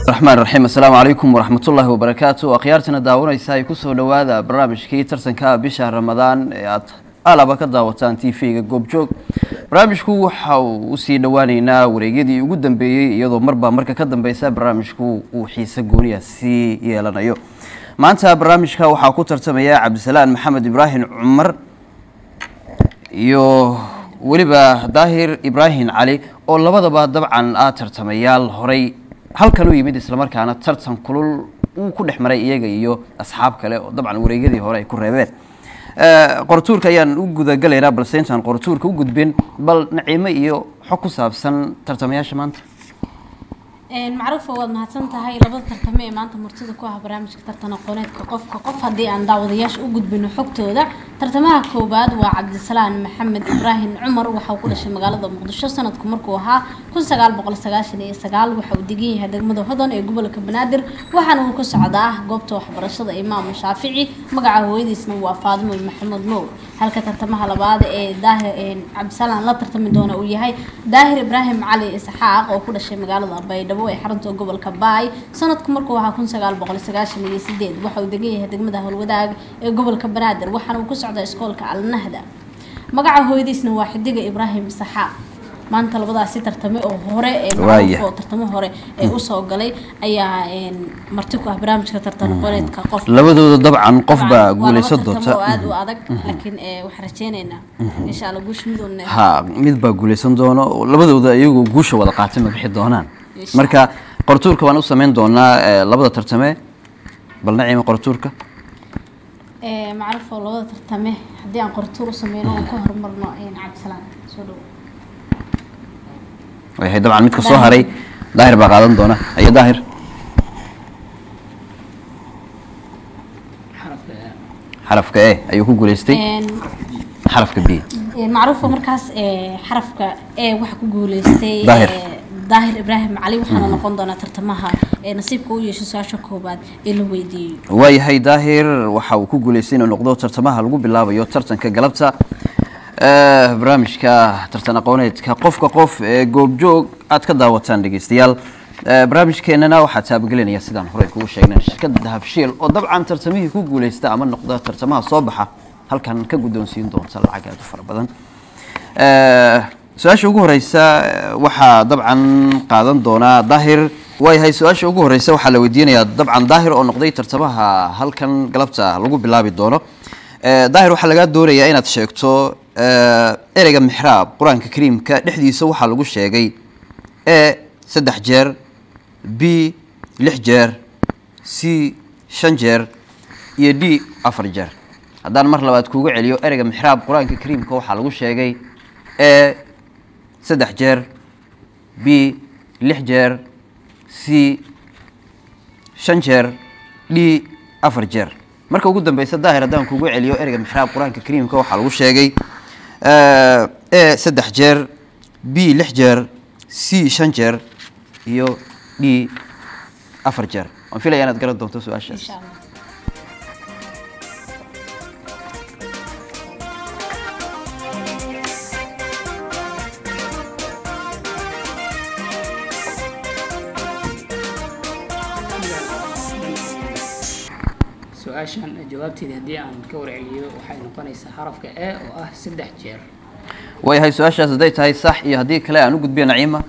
raxmaan raxiim assalaamu calaykum waraxmatullaahi wabarakaatu akhyaartana daawanaysa ay kusoo dhowaada barnaamijkii tartanka bisha ramadaan ee aad alaba ka daawataan t v-ga goobjoog barnaamijku waxa uu usii dhowaaneynaa wareegyadii ugu dambeeyey iyadoo marba marka ka dambeysa barnaamijku uu xiise gooniya sii yeelanayo maanta barnaamijka waxaa ku tartamaya cabdisalaan maxamed ibraahim cumar iyo weliba daahir ibraahim cali oo labadaba dabcan ah tartamayaal horay halkan u yimid islamarkaana tartan kulul uu ku dhex maray iyaga iyo asxaab kale oo dabcan wareegyadii hore ay ku reebeen qortuurka ayaan u gudagalaynaa balse intaan qortuurka u gudbin bal naciimo iyo xog ku saabsan tartamayaasha maanta macruufa waad mahadsan tahay labada tartame ee maanta martida ku ah barnaamijka tartan aqooneedka qofka qof haddii aan daawadayaasha u gudbino xogtooda tartamaha koowaad waa cabdisalaan maxamed ibraahim cumar waxa uu ku dhashay magaalada muqdisho sanadku markuu ahaa kun sagaal boqol sagaashan iyo sagaal waxa uu degan yahay degmada hodan ee gobolka banaadir waxaana uu ka socdaa goobta waxbarashada imaam shaafici magaca hooyadiisna waa faadimo maxamed nuur halka tartamaha labaad ee daahir cabdisalaan la tartami doona uu yahay daahir ibraahim cali isxaaq oo ku dhashay magaalada baydhabo ee xarunta gobolka baay sanadku markuu ahaa kun sagaal boqol sagaashan iyo sideed waxa uu degan yahay degmada howlwadaag ee gobolka banaadir waxaana uu ku socdaa iskoolka alnahda magaca hooyadiisna waa xidiga ibraahim isxaaq maanta labadaasi tartame oo hore ee oo tartamo hore ee usoo galay ayaa marti ku ah barnaamijka tartan aqooneedka qof labadooda dabcan qof baa guuleysan doonta oo aada u adag laakiin waxaan rajeyneynaa insha allah guusha midoodna ha mid baa guuleysan doono labadooda iyagoo guusha wada qaatay ma bixi doonaan marka qortuurka waan u sameyn doonaa labada tartame bal naciima qortuurka macruuf oo labada tartame haddii aan qortuur u sameyno oo ka horumarno cabdisalaan soo dhawo wayahay dabcan midka soo haray daahir baa qaadan doona ayo daahir xarafka e ayuu ku guuleystay xarafka b macruufa markaas xarafka e waxa ku guuleystay daahir daahir ibraahim cali waxaana noqon doonaa tartamaha ee nasiibka u yeeshay su-aasha koobaad ee la weydiiyey waayahay daahir waxa uu ku guuleystay inuu noqdo tartamaha lagu bilaabayo tartanka galabta barnaamijka tartan aqooneedka qofka qof ee goobjoog aad ka daawataan dhegeystayaal barnaamijkeenana waxaa taabagelinaya sidaan horey kugu sheegnay shirkadda dahabshiil oo dabcan tartamihii ku guuleysta ama noqda tartamaha soo baxa halkan ka guddoonsiin doonta lacag aad u fara badan su-aasha ugu horeysa waxaa dabcan qaadan doonaa daahir waayahay su-aasha ugu horeysa waxaa la weydiinayaa dabcan daahir oo noqday tartamaha halkan galabta lagu bilaabi doono daahir waxaa lagaa doonayaa inaad sheegto ereyga mixraab qur-aanka kariimka dhexdiisa waxaa lagu sheegay e saddex jeer b lix jeer c shan jeer iyo d afar jeer haddaan mar labaad kuuga celiyo ereyga mixraab qur-aanka kariimka waxaa lagu sheegay e saddex jeer b lix jeer c shan jeer d afar jeer marka ugu dambeysa daahir haddaan kuugu celiyo ereyga mixraab qur-aanka kariimka waxaa lagu sheegay e saddex jeer b lix jeer c shan jeer iyo d afar jeer waan filaya inaad garan doonto su-aashaas insha allah su-aashan jawaabteeda haddii aan ka warceliyo waxay noqonaysaa xarafka e oo ah saddex jeer waayahay su-aashaas hadday tahay sax iyo haddii kale aan u gudbiyo naciima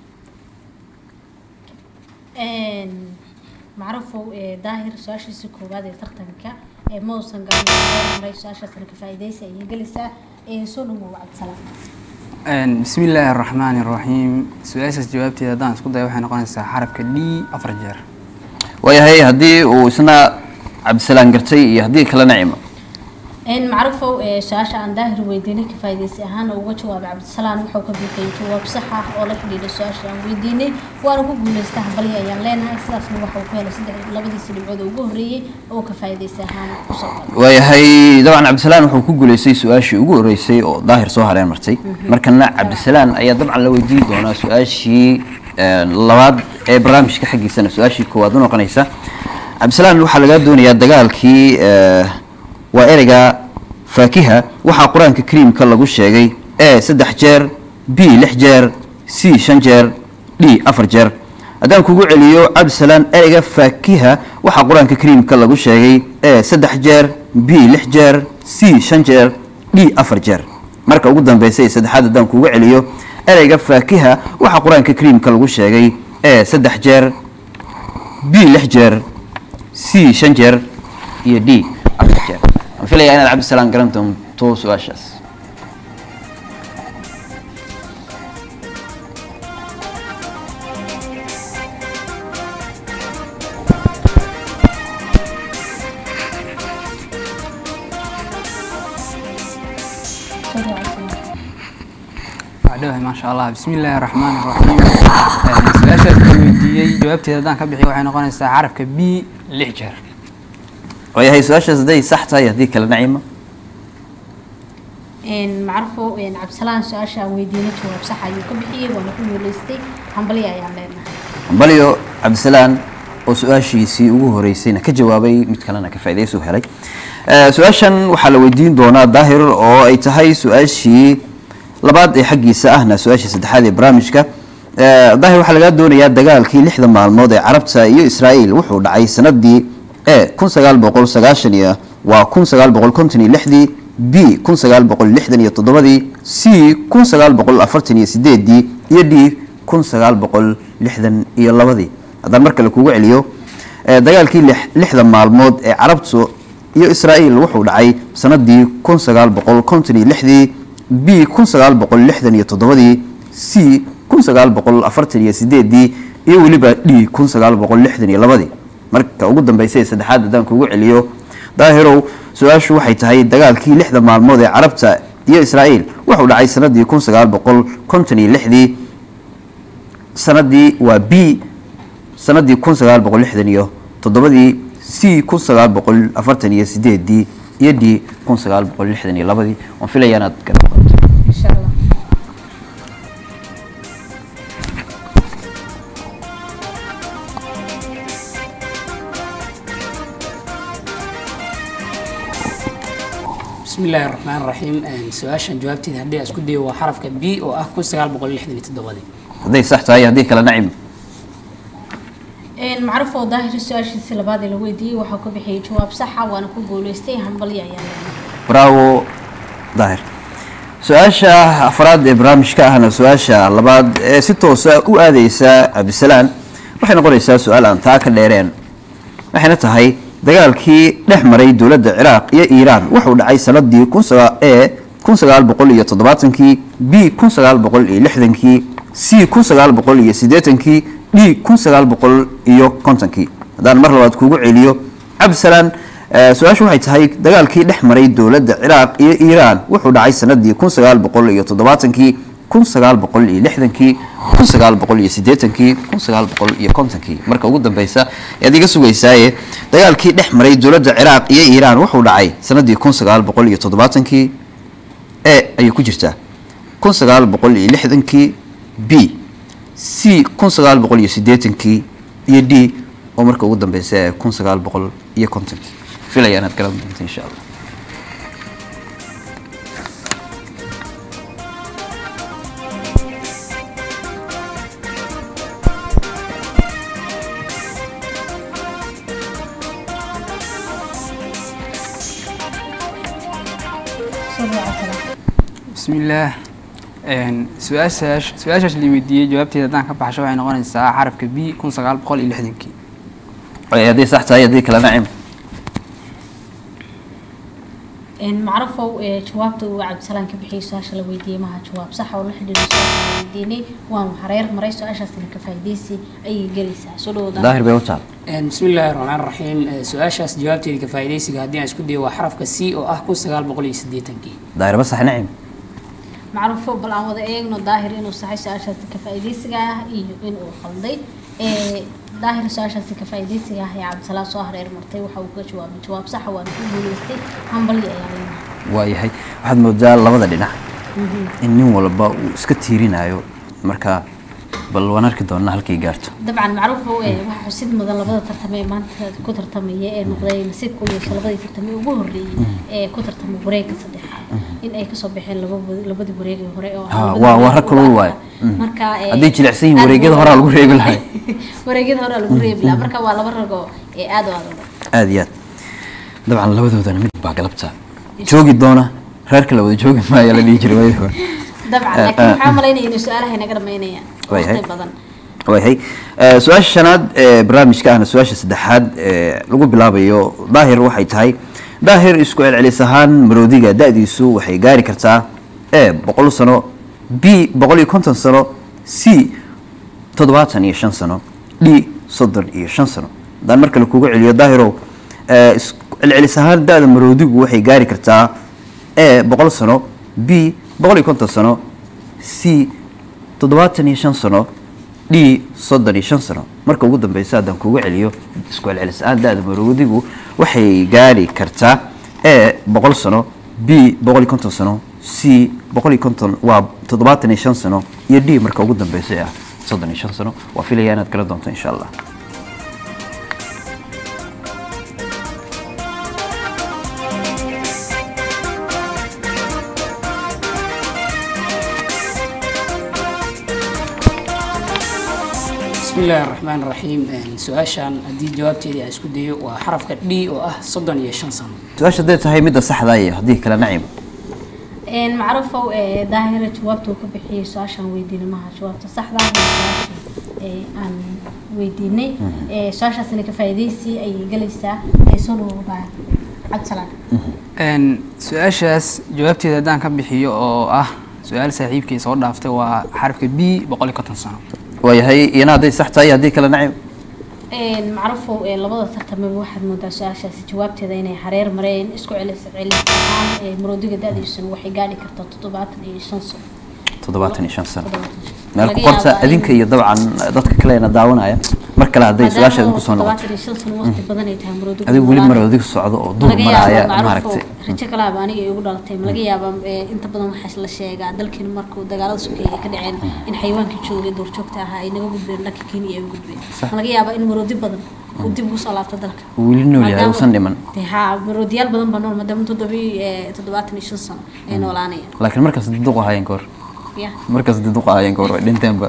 macruufow daahir su-aashiisa koowaad ee tartanka ma uusan gaanmaray su-aashaasna ka faa'iidaysa ayay gelaysaa soo dhawow cabdisalaam bismi illaahi araxmaani araxiim su-aashaas jawaabteeda haddaan isku dayo waxay noqonaysaa xarafka d afar jeer waayahay haddii uu isna cabdisalaan gartay iyo haddii kale naciima macruufow su-aasha aan daahir weydiinay ka faa'iidaysi ahaana uga jawaabay cabdisalaan wuxuu ka bixiyay jawaab sax ah oo la xidhiidha su-aasha aan weydiinay waana ku guuleysta hambalyo ayaan leenahay sidaasna waxa uu ku helay saddex labadiisa dhibcood oo ugu horreeyey oo ka faa'iidaysi ahaana kusoo galay waayahay dabcan cabdisalaan wuxuu ku guuleystay su-aashii ugu horeysay oo daahir soo hareen martay markana cabdisalaan ayaa dabcan la weydiin doonaa su-aashii labaad ee barnaamijka xaggiisana su-aashii koowaad u noqonaysa cabdisalaan waxaa lagaa doonayaa dagaalkii waa ereyga faakiha waxaa qur-aanka kariimka lagu sheegay e saddex jeer b lix jeer c shan jeer d afar jeer haddaan kugu celiyo cabdisalaan ereyga faakiha waxaa qur-aanka kariimka lagu sheegay e saddex jeer b lix jeer c shan jeer d afar jeer marka ugu dambeysa ee saddexaad haddaan kugu celiyo ereyga faakiha waxaa qur-aanka kariimka lagu sheegay e saddex jeer b lix jeer c shan jeer iyo d afar jeer waan filayaa inaad cabdisalaan garan doonto su-aashaas وعدوها ما شاء الله بسم الله الرحمن الرحيم su-aashaas la weydiiyey jawaabteeda haddaan ka bixiyo waxay noqonaysaa carabka b lix jeer waayahay su-aashaas hadday sax tahay haddii kale nacima macrufo cabdisalaan su-aasha aan weydiinay jawaab sax ayuu ka bixiyey waana ku guuleystay hambalya ayaan leenahay balyo cabdisalaan oo su-aashiisii ugu horeysayna ka jawaabay mid kalena ka faa'iidaysu helay Eh, su-aashan waxaa la weydiin doonaa daahir oo ay tahay su-aashii labaad ee xaggiisa ahna su-aashii saddexaad ee barnaamijka Eh, daahir waxaa lagaa doonayaa dagaalkii lixda maalmood ee carabta iyo israa'iil wuxuu dhacay sanadii e kun sagaal boqol sagaashan iyo waa kun sagaal boqol konton iyo lixdii b kun sagaal boqol lixdan iyo toddobadii c kun sagaal boqol afartan iyo sideedii iyo d kun sagaal boqol lixdan iyo labadii haddaan mar kale kugu celiyo eh, dagaalkii lix- lixda maalmood ee carabtu iyo israa'iil wuxuu dhacay sanadii kun sagaal boqol konton iyo lixdii b kun sagaal boqol lixdan iyo toddobadii c kun sagaal boqol afartan iyo sideedii iyo weliba d kun sagaal boqol lixdan iyo labadii marka ugu dambeysa ee saddexaad haddaan kugu celiyo daahirow su-aashu waxay tahay dagaalkii lixda maalmood ee carabta iyo israa'iil wuxuu dhacay sanadii kun sagaal boqol konton iyo lixdii sanadii waa b sanadii kun sagaal boqol lixdan iyo toddobadii c kun sagaal boqol afartan iyo sideedii iyo d kun sagaal boqol lixdan iyo labadii waan filayaa inaad garan doonto insha allah بسم الله الرحمن الرحيم su-aashan jawaabteeda haddii aan isku dayo waa xarafka b oo ah kun sagaal boqol lixdan iyo toddobadii hadday sax tahay haddii kale nacim macruf oo daahir su-aashiisii labaad ee la weydiiyey waxaa ku bixiyey jawaab saxa waana ku guuleystay hambalya ayaan leenahay bravo daahir su-aasha afraad ee barnaamijka ahna su-aasha labaad ee si toosa u aadeysa cabdisalaan waxay noqonaysaa su-aal aan taa ka dheereen waxayna tahay dagaalkii dhex maray dowladda ciraaq iyo iiraan wuxuu dhacay sanadii kun sagaa e kun sagaal boqol iyo toddobaatankii b kun sagaal boqol iyo lixdankii c kun sagaal boqol iyo siddeetankii d kun sagaal boqol iyo kontonkii haddaan mar labaad kugu celiyo cabdisalaan Eh, su-aashu waxay tahay dagaalkii dhex maray dowladda ciraaq iyo iiraan wuxuu dhacay sanadii kun sagaal boqol iyo toddobaatankii kun sagaal boqol iyo lixdankii kun sagaal boqol iyo siddeetankii kun sagaal boqol iyo kontonkii marka ugu dambeysa ayaad iga sugaysaaye dagaalkii dhex maray dowladda ciraaq iyo iiraan wuxuu dhacay sanadii kun sagaal boqol iyo toddobaatankii e ayay ku jirtaa kun sagaal boqol iyo lixdankii b c kun sagaal boqol iyo siddeetankii iyo d oo marka ugu dambeysa ee kun sagaal boqol iyo kontonkii filaya inaad garan doonto insha allah soo dhawaad cabdisalaan بسم الله su-aashaas su-aashaas la weydiiyey jawaabteeda haddaan ka baxsho waxay noqonaysaa xarafka b kun sagaal boqol iyo lixdankii Ay, haddii sax tahay haddii kale nacim macrufow ee jawaabta uu cabdisalaan ka bixiyey su-aasha la weydiiyey maha jawaab sax oo la xidhiidho su-aasha la weydiinay waan hareer maray su-aashaasina ka faa'iidaysi ayay gelaysaa soo dhawada daahir bay u taal بسم الله الرحمن الرحيم su-aashaas jawaabteeda ka faa'iidaysiga haddii aan isku dayo waa xarafka c oo ah kun sagaal boqol iyo siddeetankii daahir ba sax nacim macruufo bal aan wada eegno daahir inuu saxay su-aashaasi ka faa'iidaysiga ah iyo inuu qalday ee daahir su-aashaasi ka faa'iidaysiga ah ee cabdisalaan soo hareer martay waxa uu ka jawaabay jawaab saxa waana ku guuleystay hambalyo ayaa leenahay waayahay waxaad moodaa labada dhinac in nin walba uu iska tiirinayo marka bal waan arki doonaa halkay gaarto dabcan macruufo ee waxa xusid mudan labada tartame ee maanta ku tartamaya ee noqday nasiibka u yeeshay labadii tartame ugu horreeyey ee ku tartamay wareegga saddexaad in ay kasoo baxeen laba- labadii wareegii hore oo Ha, labadii waa- waa wareeg rag kulul ugu waaye. adkaa. Mm. marka eh, Hadday jilicsan yihiin, aad wareegyada buu- horaa lagu reebi lahaa. wareegyada horaa lagu reebi lahaa marka waa laba ragoo ee aad u adag aad iyo aad dabcan labadoodana mid baa galabta joogi doona reerka la wada joogi maayo la dhihi jiray waayadii hore dabcan Eh, laakiin eh. waxaa malaynaya inay su-aalaha inaga dhamaynayaan Waayahay. waqti badan waayahay Eh, su-aasha shanaad ee barnaamijka ahna su-aasha saddexaad ee lagu bilaabayo daahir waxay tahay daahir isku celcelis ahaan maroodiga da-diisu waxay gaari kartaa e boqol sano b boqol iyo konton sano c toddobaatan iyo shan sano d soddon iyo shan sano haddaan mar kale kugu celiyo daahirow eh, isku celcelis ahaan da-da maroodigu waxay gaari kartaa e boqol sano b boqol iyo konton sano c toddobaatan iyo shan sano d soddon iyo shan sano marka ugu dambeysa haddaan kugu celiyo isku celcelis ahaan da-da maroodigu waxay gaari kartaa e boqol sano b boqol iyo konton sano c boqol iyo konton waa toddobaatan iyo shan sano iyo d marka ugu dambeysa ee ah soddon iyo shan sano waa filaya inaad kala doonto insha allah bismi illaahi raxmaan raxiim su-aashan haddii jawaabteedii aan isku dayo waa xarafka d oo ah soddon iyo shan sano su-aasha hadday tahay midda saxda iyo haddii kale nacim Een, macruufow ee daahira jawaabta uu ka bixiyey su-aashaan weydiinay maha jawaabta saxda ah ee su-aashii ee aan weydiinay ee su-aashaasina ka faa'iidaysii ayay galaysaa ee soo dhawobaa cabdisalaan Een, su-aashaas jawaabteeda haddaan ka bixiyo oo ah su-aal saaxiibkay soo dhaaftay waa xarafka b boqol iyo konton sano waayahay iyana hadday sax tahay haddii kale nacim Een, macruufow ee labada tartamaba waxaad moodaa su-aashaasi jawaabteeda inay hareer mareen isku celis celis ahaan ee maroodiga da-diisuna waxay gaadhi kartaa toddobaatan iyo shan sano toddobaatan iyo shan sano Toddobaatan iyo shan. meel ku Laga qorta yaabaa in- adinka iyo dabcan dadka kalena daawanaya mar kale hadday su-aasha idinku soo noqoto toddobaatan iyo shan sano waqti badan ay tahay maroodiga adigu weli noolaana. maroodiga socdo oo duur laga maraya yaabaa maaragtay macruufo rajo kalaaba aniga igu dhalatay ma laga yaabaa ee, inta badan waxaa la sheegaa dalkeena markuu dagaalada sokeeye ay ka dhaceen in xayawaankii joogay duurjoogta ahaa ay naga gudbeen dhanka kenya ay u gudbeen ma laga yaabaa in maroodi badan uu dib ugu soo laabto dalka weli nool yahay Maadaama- uusan dhiman Dee, haa maroodiyaal badan baa nool maadaama toddobii ee, toddobaatan iyo shan sano ay noolaanayaan laakiin markaas diduq ahaayeen ka hor ya markaas diduq ahaayeen ka hor way dhinteenba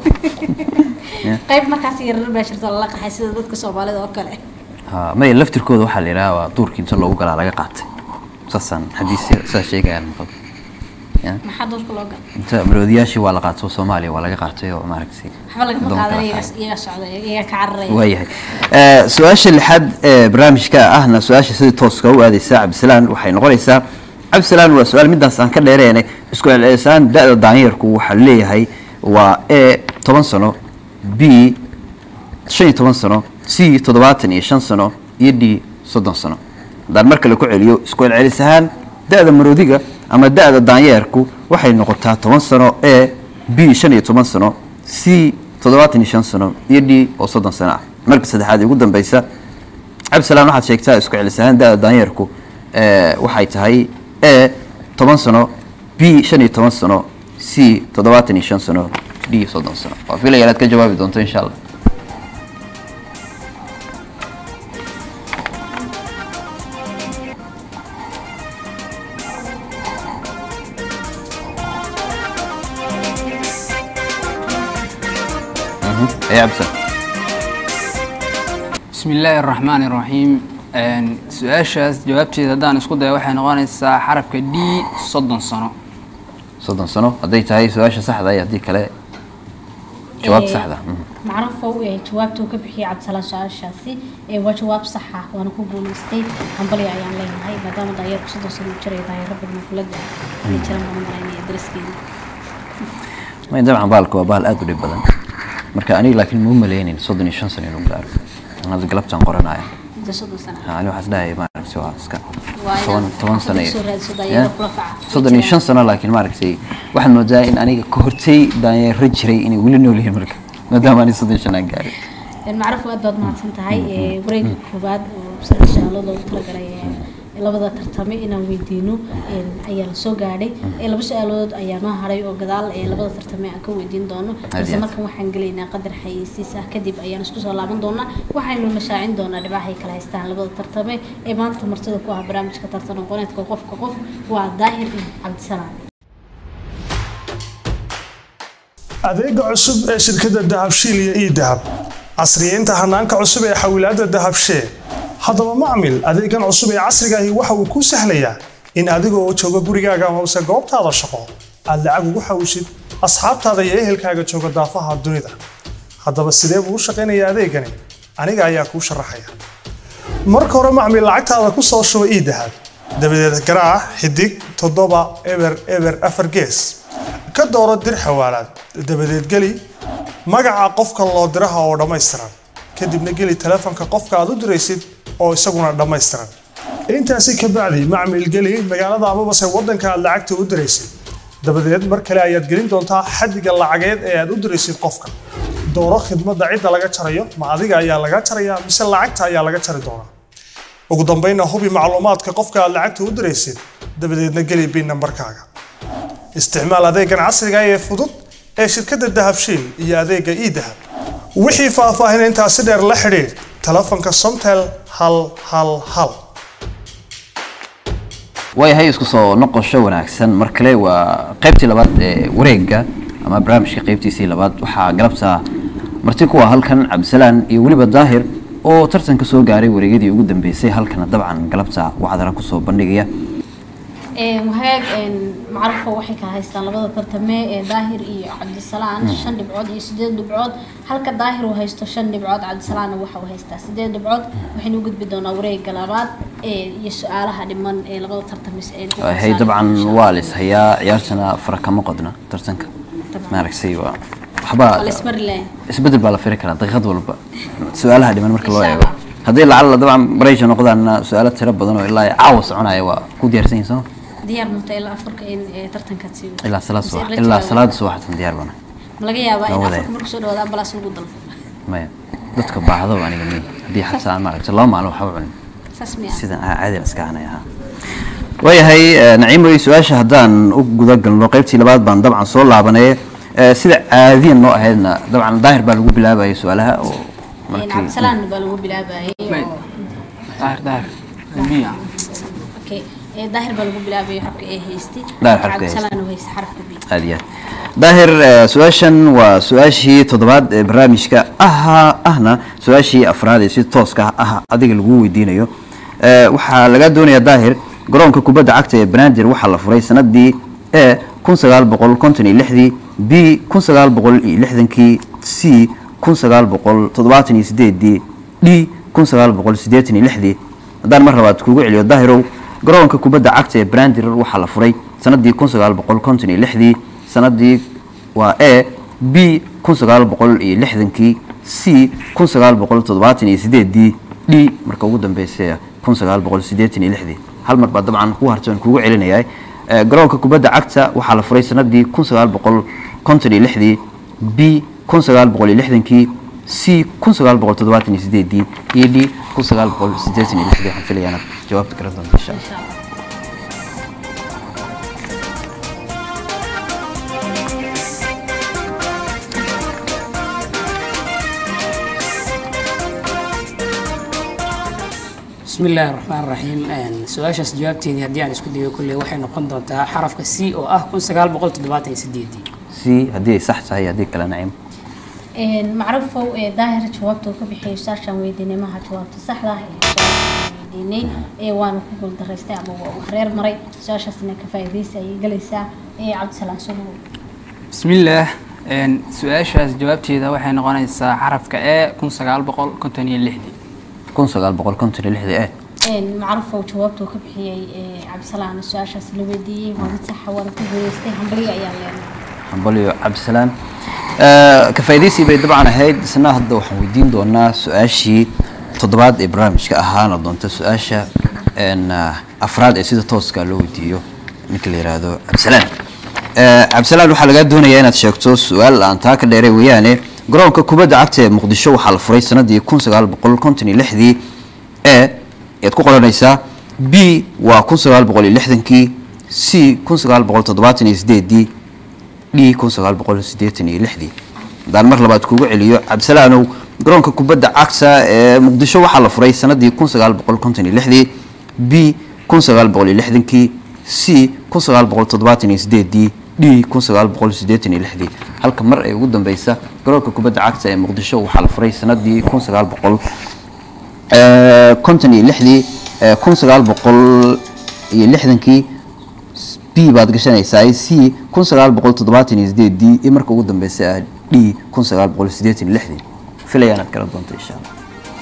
qayb markaas yarar baa jirto lala qaxay sida dadka soomaalida oo kale ha maya laftirkooda waxaa la yidhaha waa duurkii inta loogu galaa laga qaatay saasaan xadiis saa sheegayaan maqal Ya. maxaa doorka loo gala inta maroodiyaashii waa la qaatay oo soomaaliya waa laga qaatay oo maaragtay waxba lagama addoon kala qaadan qaatay. iyaga socda iyaga ka cararaya waayahay Eh, su-aasha lixaad ee barnaamijka ahna su-aasha sidii tooska u aadeysa cabdisalaan waxay noqonaysaa cabdisalaan waa su-aal midaas aan ka dheereene isku celcelisaan da-da daanyarku waxaa leeyahay waa e toban sano b shan iyo toban sano c toddobaatan iyo shan sano iyo d soddon sano haddaan mar kale ku celiyo isku celcelis ahaan da-da maroodiga ama da-da daanyeerku waxay noqotaa toban sano e b shan iyo toban sano c toddobaatan iyo shan sano iyo d oo soddon sano ah marka saddexaad ee ugu dambeysa cabdisalaan waxaad sheegtaa isku celis ahaan da-da daanyeerku eh, waxay tahay e toban sano b shan iyo toban sano c toddobaatan iyo shan sano d soddon sano waa filaya inaad ka jawaabi doonto insha allah Mhm. ee cabdisalaan bismi illaahi araxmaani iraxiim Een, su-aashaas jawaabteeda haddaan isku dayo waxay noqonaysaa xarafka d soddon sano soddon sano hadday tahay su-aasha saxda iyo haddii kale jawaab Ee, saxda mhm. macruufow ee jawaabta uu ka bixiyay cabdisalaan su-aashaasi ee waa jawaab sax ah waana ku guulaystay hambalyo ayaan leenahay maadaama daayarku soddon sano uu jiray daayaro badan oo kula daa ay jiraan baan u malaynaya dariskeena may dabcan baalka waa baal aad u dhib badan marka aniga laakiin ma u maleynin soddon iyo shan sano inuu gaaro hadda galabtaan qoranaya muddo soddon sano ah. Ha, ani waxaas dhahay maaragtay waa iska Waa inaad toban toban sano xaafadda iyo- soo raadso Ya? daayaro kula faca. soddon iyo shan sano laakiin maaragtay waxaad moodaa in aniga ka hortay daanyeero jiray inay weli nool yihiin marka maadaama ani soddon iyo shan aan gaarin Een, macruuf aad baad mahadsan tahay ee wareegga koowaad oo saddex su-aalood loogu talagalay ee labada tartame inaan weydiino een, ayaa la soo gaadhay ee laba su-aalood ayaa noo haray oo gadaal ee labada tartame aan ka weydiin doono balse aad. markan waxaan gelaynaa qadar xayeysiis ah kadib ayaan isku soo laaban doonaa waxaynu la shaacin doonaa dhibaahay kala haystaan labada tartame ee maanta martida ku ah barnaamijka tartan aqooneedka qofka qof waa daahir iyo cabdisalaam adeega cusub ee shirkadda dahabshiil iyo ii-dahab casriyeynta hanaanka cusub ee xawilaadda dahabshee haddaba macmil adeegan cusub ee casriga ahi waxa uu kuu sahlayaa in adigoo jooga gurigaaga amase goobtaada shaqo aad lacag ugu xawishid asxaabtaada iyo ehelkaaga jooga daafaha dunida haddaba sidee buu u shaqaynayaa adeegani aniga ayaa kuu sharaxaya marka hore macmil lacagtaada ku soo shuba ii-dahab dabadeed garaac xidig toddoba eber eber afar gees ka dooro dir xawaalaad dabadeed geli magaca qofka loo diraha oo dhammaystiran kadibna geli taleefanka qofka aad u diraysid oo isaguna dhammaystiran intaasi ka bacdi macmil geli magaalada amabase waddanka aad lacagta u diraysid dabadeed mar kale ayaad gelin doontaa xaddiga lacageed ee aad u diraysid qofka dooro khidmadda cidda laga jarayo ma adiga ayaa laga jaraya mise lacagta ayaa laga jari doonaa ugu dambaynna hubi macluumaadka qofka aad lacagta u diraysid dabadeedna geli bin nambarkaaga isticmaal adeegan casriga ah ee fudud ee shirkadda dahabshiil iyo adeega ii-dahab wixii faahfaahin intaasi dheer la xidhiidh telefonka somtel hal hal hal waayahay isku soo noqosho wanaagsan mar kale waa qaybtii labaad ee wareegga ama barnaamijka qaybtiisii labaad waxaa galabta marti kuwa halkan cabdisalaan iyo weliba daahir oo tartanka soo gaaray wareegyadii ugu dambeysay halkana dabcan galabta wacdara kusoo bandhigaya wahaag macrufa waxay kala haystaan labada tartame ee daahir iyo cabdisalaan shan dhibcood iyo sideed dhibcood halka daahir uu haysto shan dhibcood cabdisalaanna waxa uu haystaa sideed dhibcood waxaynu u gudbi doonaa wareegga labaad ee iyo su-aalaha dhiman ee labada tartamis ee lagu waayahay kala dabcan saaray, insha waa Allah. lis hayaa ciyaartana fara kama qodna tartanka maaragtay waa Waa la waxba ismari lahayn. isbedel baa la firi karaa daqiiqad walba su-aalaha dhiman marka loo Insha eego Allah. haddii lacala dabcan barayja noqdaanna su-aalo tiro badan oo ilaa caawa soconaya waa ku diyaarsan yihiin sooma diyaar mata ilaa afarka in ee, tartankaad sii wado. ilaa salaad Mise subax la ilaa jawaabo. salaada subaxtan diyaar bana ma laga yaabaa in Waa wadaya. afarka marku soo dhawaada ambalaas lagu dalbo maya dadka baahdo aniga mi haddii xabsa aan maaragtay laba maalin waxba cunin saas miya sidan aa caadiyan iska hanay ahaa waayahay eh, naciim wey su-aasha haddaan u guda galno qaybtii labaad baan dabcan soo laabanay Eh, sida caadiyan noo ahaydna dabcan daahir baa lagu bilaabayay su-aalaha oo Een, markii cabdisalaan baa lagu bilaabayay Wait. oo daahir daahir biya okay ee daahir baa lagu bilaabayay xarafka ee haystay Daahir xarafka ee cabdisalaan uu haysta xarafka b aad iyo aad daahir eh, su-aashan waa su-aashii toddobaad ee barnaamijka aha ahna su-aashii afraad ee si tooska ah adiga lagu weydiinayo Eh, waxaa laga doonayaa daahir garoonka kubadda cagta ee banaadir waxaa la furay sanadii e kun sagaal boqol konton iyo lixdii b kun sagaal boqol iyo lixdankii c kun sagaal boqol toddobaatan iyo sideedii d kun sagaal boqol siddeetan iyo lixdii haddaan mar labaad kuugu celiyo daahirow garoonka kubadda cagta ee brandir waxaa la furay sanadii kun sagaal boqol konton iyo lixdii sanadii waa e b kun sagaal boqol iyo lixdankii c kun sagaal boqol toddobaatan iyo sideedii d marka ugu dambeysay kun sagaal boqol siddeetan iyo lixdii hal mar baa dabcan ku harta aan kuugu celinayaa Eh, garoonka kubadda cagta waxaa la furay sanadii kun sagaal boqol konton iyo lixdii b kun sagaal boqol iyo lixdankii c kun sagaal boqol toddobaatan iyo sideedii iyo d kun sagaal boqol siddeetan iyo lixdii waxaan filayaa inaad jawaabta garan doonto insha allah insha allah بسم الله الرحمن الرحيم su-aashaas jawaabteedii haddii aan isku dayo kolley waxay noqon doontaa xarafka c oo ah kun sagaal boqol toddobaatan iyo sideedii c haddii ay sax tahay haddii kale nacim Een, macrufow ee daahir jawaabta uu ka bixiyay saashaan weydiinay maha jawaabta saxda ah ee su-aashaan weydiinay ee waana ku guuldaraystay ama waa uu hareer maray su-aashaasna ka faa'iidaysa ayay galaysaa ee cabdisalaan soo dhawow bismillaah een, su-aashaas jawaabteeda waxay noqonaysaa xarafka e kun sagaal boqol konton iyo lixdii kun sagaal boqol konton iyo lixdii eh Een, macrufow jawaabta uu ka bixiyay ee cabdisalaan su-aashaas la weydiiyey waa mid saxa waana ku guuleystay hambalyo ayaa leenahay hambalyo cabdisalaan Eh, ka faa'iidaysi bay dabcan ahayd isna hadda waxaan weydiin doonaa su-aashii toddobaad ee barnaamijka ahaana doonta su-aasha een, ah, afraad ee sida tooska loo weydiiyo ninka la yidhaahdo cabdisalaan Eh, cabdisalaan waxaa lagaa doonayaa inaad sheegto su-aal aan taa ka dheeray weeyaane garoonka kubadda cagta ee muqdisho waxaa la furay sanadii kun sagaal boqol konton iyo lixdii e ayaad ku qoranaysaa b waa kun sagaal boqol iyo lixdankii c kun sagaal boqol toddobaatan iyo sideedii d kun sagaal boqol siddeetan iyo lixdii haddaan mar labaad kugu celiyo cabdisalaanow garoonka kubadda cagta ee muqdisho waxaa la furay sanadii kun sagaal boqol konton iyo lixdii b kun sagaal boqol iyo lixdankii c kun sagaal boqol toddobaatan iyo sideedii d kun sagaal boqol siddeetan iyo lixdii halka mar ay ugu dambeysa garoonka kubadda cagta ee muqdisho waxaa la furay sanadii kun sagaal boqol konton iyo lixdii kun sagaal boqol iyo lixdankii b baad gashanaysaa c kun sagaal boqol toddobaatan iyo sideedii iyo marka ugu dambeysa ah d kun sagaal boqol siddeetan iyo lixdii filaya inaad garan doonto insha allah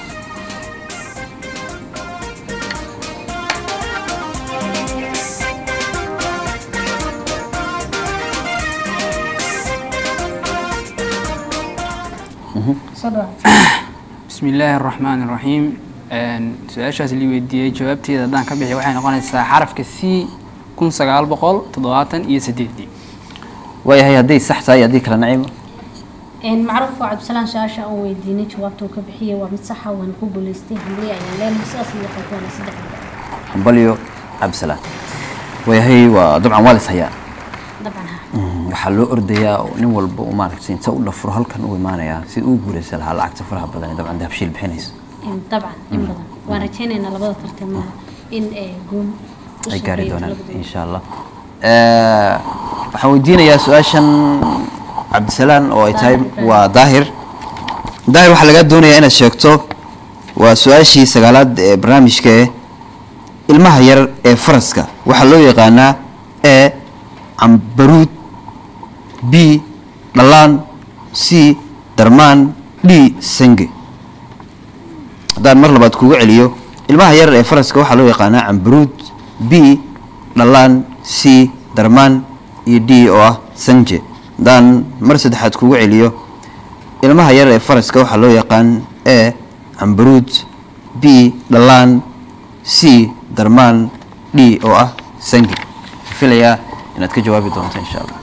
soo dhawaad بسم الله الرحمن الرحيم su-aashaas li weydiiyey jawaabteeda haddaan ka bixi waxay noqonaysaa xarafka c kun sagaal boqol toddobaatan iyo sideedii waayahay hadday sax tahay haddii kale naciimo macruuf waa cabdisalaan su-aasha aan weydiinay jawaabta uu ka bixiyay waa mid saxa waana ku guuleystay hamliya ayaan leenahay sidaas iyo qaybtoona saddex hambalyo cabdisalaan waayahay waa dabcan waa lis hayaa dabcan ha waxaa loo ordayaa oo nin walba uu maaragtay inta u dhafuro halkan u imaanayaa si uu guuraysa lahaa lacagta faraha badan ee dabcan dahabshiil bixinayso In- dabcan in badan waan rajaynaynaa labada tartamo in eh, guul u ay soo gaari reeyo doonaan labadooda. insha allah Eh, waxaan weydiinayaa su-aashan cabdisalaan oo ay tahay waa daahir daahir waxaa lagaa doonayaa inaad sheegto waa su-aashii sagaalaad ee barnaamijka eh ilmaha yar ee faraska waxaa loo yaqaanaa e cambaruud b dhalaan c darmaan d senge haddaan mar labaad kugu celiyo ilmaha yar ee faraska waxaa loo yaqaanaa cambaruud b dhalaan c darmaan iyo d oo ah sanje haddaan mar saddexaad kugu celiyo ilmaha yar ee faraska waxaa loo yaqaan e cambaruud b dhalaan c darmaan d oo ah sangi filayaa inaad ka jawaabi doonto insha allah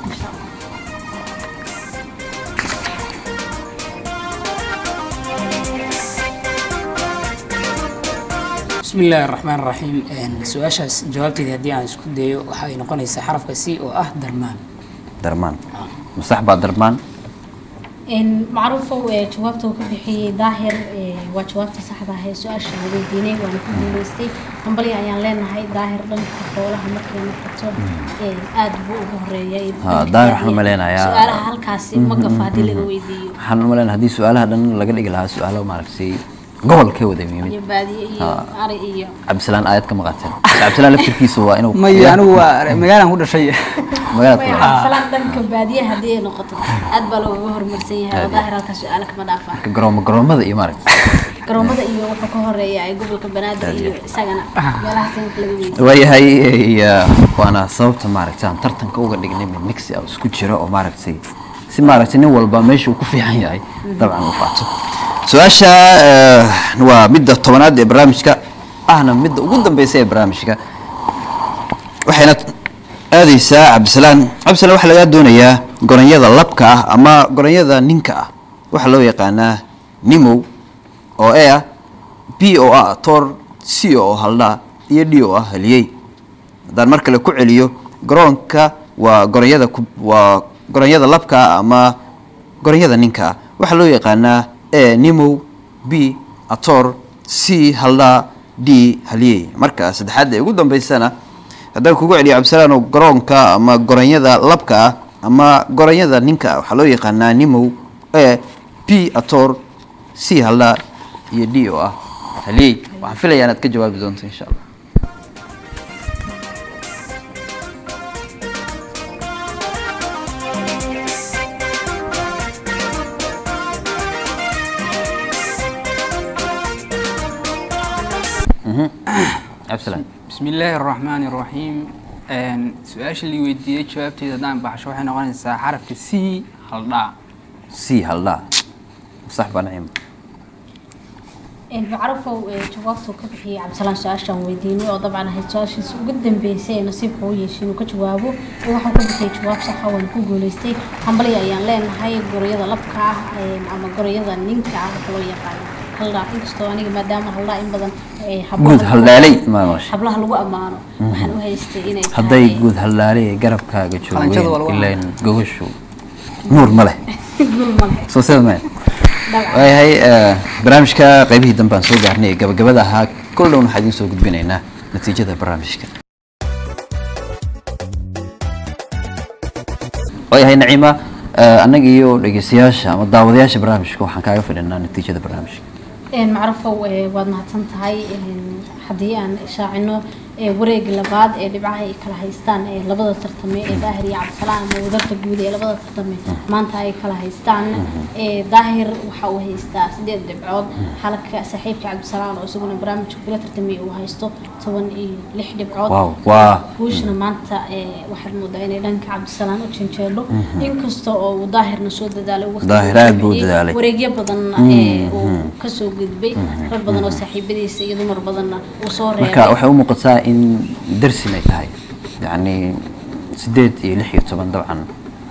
بسم الله الرحمن الرحيم su-aashaas jawaabteedii haddii aan isku dayo waxay noqonaysaa xarafka c oo ah darmaan darmaan masax baa darmaan In macruufow ee jawaabta uu ka bixiyey daahir ee, waa jawaabta saxda ah ee su-aasha la weydiinay waana ku guuleystay hambalya ayaan leenahay daahir dhanka xoolaha markay noqoto ee, aad buu ugu horeeyay Ha, daahir waxaan maleynayaa- su-aalaha halkaasi ma gafa haddii laga weydiiyo waxaan u malaynaa haddii su-aalaha dhan laga dhigi lahaa su-aalo maaragtay gobolkee wada iyo yimid baadiye iyo Ha. ari iyo cabdisalaan aayad ka maqateen cabdisalaan laftirkiisu waa inuu maya anigu waa magaalaan ku dhashay magaalada Way ku cabdisalaan dhanka baadiye haddii ay noqoto aad baa looga horumarsan yahay oo daahir halkaas su-aala kama dhaafaa marka garoomo garoomada iyo maaragtay garoomada iyo wuxuu ka horeeya ay gobolka banaadir iyo isagana meelahaas in laga weydiiyo waayahay iyo waana sababta maaragtay aan tartanka uga dhignay mid mixi ah isku jiro oo maaragtay si maaragtay nin walba meesha uu ku fiican yahay dabcan uu qaato su-aasha eh, waa midda tobanaad ee barnaamijka ahna midda ugu dambeysa ee barnaamijka waxayna aadeysaa cabdisalaan cabdisalaan waxaa lagaa doonayaa goronyada labka ah ama goronyada ninka ah waxaa loo yaqaanaa nimow oo e ah b oo ah atoor c oo haldhaa iyo d oo ah haliyey haddaan mar kale ku celiyo garoonka waa goronyada ku waa goronyada labka ah ama goronyada ninka ah waxaa loo yaqaanaa e nimow b atoor c haldhaa d haliyey marka saddexaad ee ugu dambeysana haddaan kugu celiyo cabdisalaan oo garoonka ama goronyada labka ah ama goronyada ninka ah waxaa loo yaqaanaa nimow e b atoor c haldhaa iyo d oo ah haliyey waxaan filayaa inaad ka jawaabi doonto insha allah cabdisalaan بسم الله الرحمن الرحيم su-aasha li weydiiyey jawaabteeda haddaan baxsho waxay noqonaysaa xarafka c haldhaa c haldhaa sax baa naciimo macruufow ee jawaabtuu ka bixiyey cabdisalaan su-aashaan weydiinay oo dabcan ahayd su-aashiisa ugu dambeysay ee nasiibka u yeeshay inuu ka jawaabo oo waxuu ka bixiyey jawaab saxa waana ku guuleystay hambalya ayaan leenahay gorayada labka ah ee, ama gorayada ninka ah waxa loo yaqaano haldhaa inkastoo aniga maadaama haldhaa in badan ee, guud hablaha lagu- haldhaalay ma maqashay hablaha lagu ammaano waxaan u haystay inay hadday tahay- guud haldhaalay ay garabkaaga Qalanjada waa lagu joogeen ilaan gogoshu nuur ma leh Gul ma leh. soo sida maya Dabcan. waayahay eh, barnaamijka qaybihii dambe aan soo gaarnay ee gabagabada ahaa kol dhown waxaa idiin soo gudbinaynaa natiijada barnaamijka waayahay naciima eh, annaga iyo dhegeystayaasha ama daawadayaasha barnaamijka waxaan kaaga fidhinaa natiijada barnaamijka Een, macrufow ee, waad mahadsan tahay een, haddii aan shaacino ee, wareega labaad ee dhibcaha ay kala haystaan ee labada tartame ee daahir iyo cabdisalaan ama wadarta guud ee labada tartame maanta ay kala haystaan ee, daahir waxa uu haystaa sideed dhibcood halka saaxiibka cabdisalaan oo isaguna barnaamijka kula tartamay uu haysto toban iyo lix dhibcood Wow, waa- guushna maanta ee, waxaad moodaa inay dhanka cabdisalaan u janjeelo inkasta oo uu daahirna soo dadaalay waqti Daahir uu aad buu u bixiyey, dadaalay. wareegyo badan ee uu kasoo gudbay rag badan oo saaxiibadiisa iyo dumar badanna uu soo marka reebay waxay u muuqataa in darsin ay tahay yacni sideed iyo lix iyo toban dabcan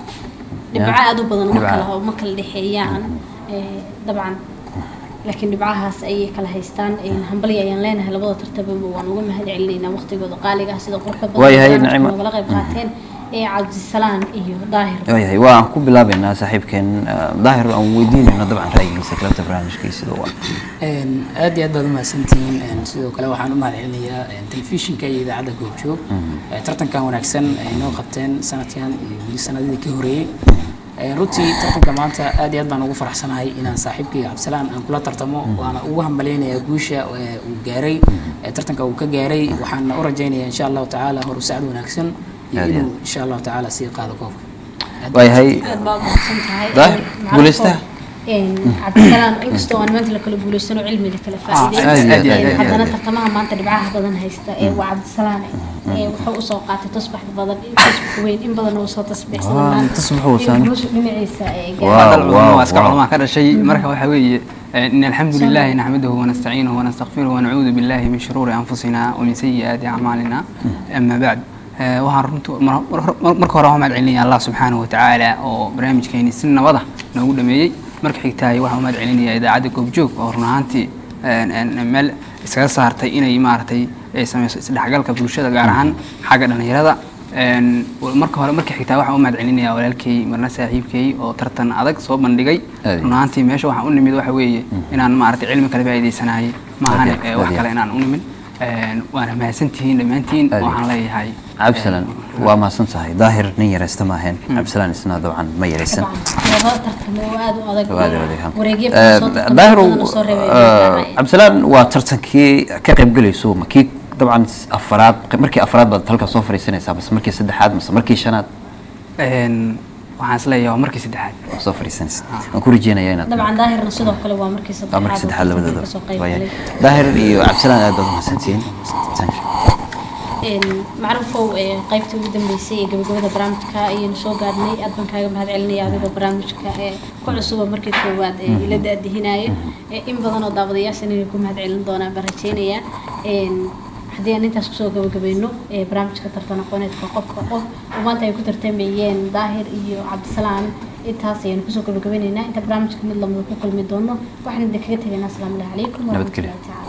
dhibco aad u badan ma Dhibco. kala ma kala dhexeeyaan ee, dabcan laakiin dhibcahaas ayay kala haystaan een, hambali ayaan leenahay labada tartababa waan uga mahad celinaynaa waqtigooda qaaliga ah sida quruxda badan Waayahay, ee barnaamijka Nacimo. noogala qayb qaateen ee cabdisalaan iyo daahir waayahay waa aan ku bilaabeynaa saaxiibkeen eh, daahir aan weydiinayno dabcan ra'yigiisa kalabta barnaamijkiisa sida waa Een, aad iyo aad baad umahadsantihiin Een, sidoo kale waxaan u mahadcelinayaa een, telefishinka iyo idaacadda goobjoog Ee, tartankan wanaagsan ay noo qabteen sanadkan iyo weli sanadihii ka horeeyey Ee, runtii tartanka maanta aad iyo aad baan ugu faraxsanahay inaan saaxiibkay cabdisalaan aan kula tartamo waana ugu hambaleynayaa guusha ee uu gaaray ee tartanka uu ka gaaray waxaan u rajaynayaa insha allahu tacaala horu sacad wanaagsan iyo Aad iyo inuu insha allahu tacaala sii qaado koobka Aad waayahay aad baa mahadsan tahay Daahir, Macruuf, guulaystaha? een, cabdisalaan inkastoo aan maanta la kala guulaysano cilmiga kala aad iyo aad, faa'iidey aad iyo aad, haddana aad. tartamaha maanta dhibcaha badan haysta ee waa cabdisalaan ee wuxuu usoo qaatay tusbax badan tusbax weyn in badan uu soo Waa, tasbiixsaday tusbax uu saamay. dhinaciisa ee Wow, gaaray dal culamo waa iska wow. culamaa ka dhashay marka waxaa weeye إن الحمد لله نحمده ونستعينه ونستغفره ونعوذ بالله من شرور أنفسنا ومن سيئات أعمالنا أما بعد آه، waxaan runtu mar- mar- marka hore waxaan mahadcelinaya allah subxaanahu watacaala oo barnaamijkeeni si nabada noogu dhameeyey marka xigtahay waxaan u mahadcelinaya idaacadda goobjoog oo run ahaantii een, een, meel iskaga saartay inay maaragtay ay sameyso isdhexgalka bulshada gaar ahaan xagga dhallinyarada Een, marka hore marka xigtaa waxaan u mahadcelinaya walaalkay marna saaxiibkay oo tartan adag soo bandhigay Aad. run ahaantii meesha waxaan u nimid waxa weeye inaan maaragtay cilmi kale faa'iidaysanayay maahane Aad iyo- ee aad wax iyo- kale inaan u nimid Een, waana mahadsantihiin dhammaantiin Aad iyo- waxaan leeyahay cabdisalaan waa mahadsan tahay daahir nin yaraysta maaheen cabdisalaan isna dabcan ma yaraysan laba tartamo oo aad u adag Waa aad u adag, ha. wareegyo Eh, badan soo tartamay, daahir badan oo soo reebay eh, cabdisalaan waa tartankii ka qaybgelayso ma kii dabcan afaraad markii afraad baad halkaa soo fadhiisanaysaa base markii saddexaad mase markii shanaad Een, waxaan isleeyahay waa markii saddexaad waa soo fadhiisanaysa waan ku rajeynayaa inaad dabcan daahirna sidoo kale waa markii waa saddexaad markii oo saddexaad tartanka labadooda kasoo qayb waayahay. galay. daahir iyo cabdisalaan aad baad umahadsantihiin Thank you. Een, macrufow ee qaybtii ugu dambeysay ee gabagabada barnaamijka ayaynu soo gaadhnay aad baan kaaga mahad celinaya adigoo barnaamijka ee ku cusuba markii koowaad ee ila daadihinaayo Ee, in badan oo daawadayaashan inay ku mahad celin doonaan baan rajeynayaa Een, haddii aan intaas kusoo gabagabayno ee barnaamijka tartan aqooneedka qofka qof oo maanta ay ku tartamayeen daahir iyo cabdisalaan intaas ayaynu kusoo gabagabaynaynaa inta barnaamijka mid lamida ku kulmi doono waxaan idin kaga tegaynaa asalaamu calaykum Nabadgelyo. waraxmatullahi tacaala